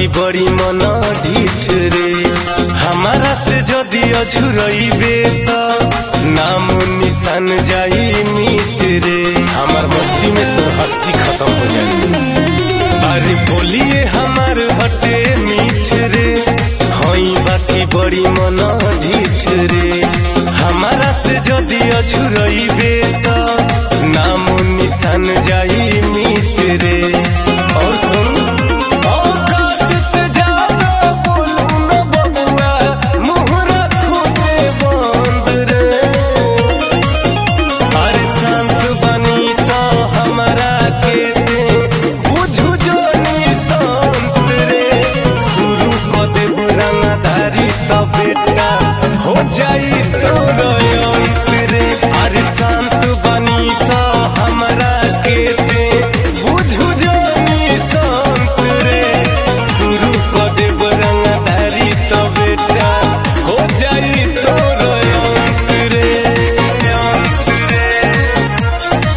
बड़ी मन ढीठ रे हमारा से जदि अझुरइबे त नाम निशान जाई मीत रे हमार मस्ती में तो हस्ती खत्म हो जाई अरे बोलिए हमार हटे मीठ रे हई बाकी बड़ी मन ढीठ रे हमारा से जदि अझुरइबे त नाम निशान जाई मीत रे और सुन औकात से ज्यादा बोलू न बबुआ, मुँह रखू दे बंद रे। अरे शांत बनी तो हमरा के दे, बुझू जो निशांत रे। शुरू क देबू रंगदारी त बेटा हो जाई तोर अंत रे। अरे शांत बनी तो हमरा के दे, बुझू जो निशांत रे। शुरू क देबू रंगदारी त बेटा हो जाई तोर अंत रे अंत रे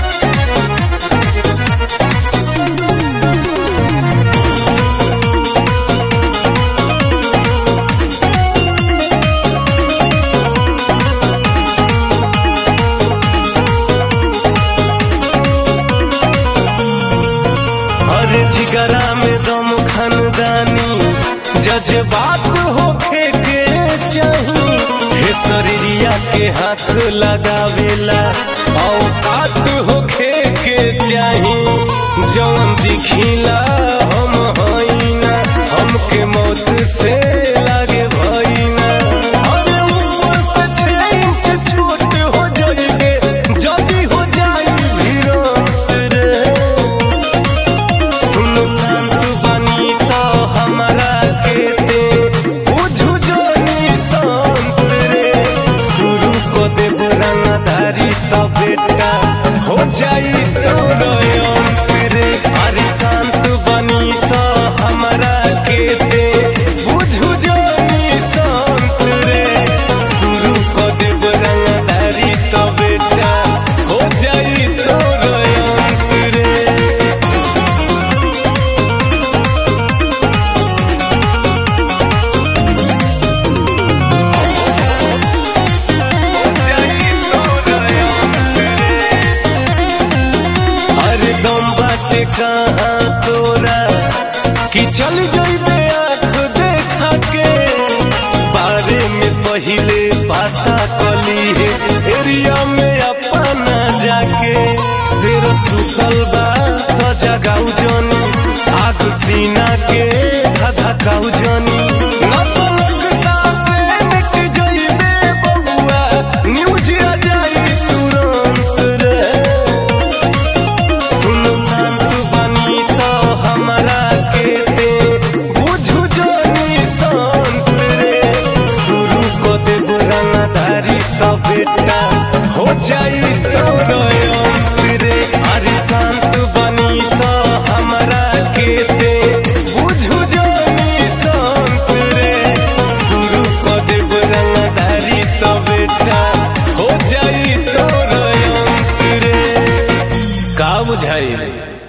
हर जिगरा में दम खानदानी जज्बात होखे के चाही हे शरीरिया के हाथ लगावेला औकात होखे के चाही जौन दिखिला हम हईना हमके मौत से लागे भईना अरे ऊपर से छह इंच छोट हो जाइबे जदी हो जाई भिड़ंत रे सुन शांत बनी तो हमरा के दे बुझू जो निशांत रे शुरू को देब रंगदारी तो बेटा हो जाई तोर अंत रे अरे शांत बनी तो हमरा के दे बुझू जो निशांत रे शुरू को देब रंगदारी तो बेटा हो जाई तोर अंत रे अरे दम बाटे कहाँ तोरा कि चल जइबे आँख देखा के बारे में पहिले पता कली है एरिया में अपना जाके सिर सुतल बा तो जगाऊ जनी आग सीना के धधकाऊ जनी नतनक सासे मिट जइबे बबुआ न्यूज आ जाई तुरंत रे सुन शांत बनी तो हमरा के दे बुझू जो निशांत रे शुरू को देब रंगदारी तो बेटा हो जाई तोर अंत रे अरे शांत बनी तो हमरा के दे बुझू जो निशांत रे शुरू को देब रंगदारी तो बेटा हो जाई तोर अंत रे का बुझाई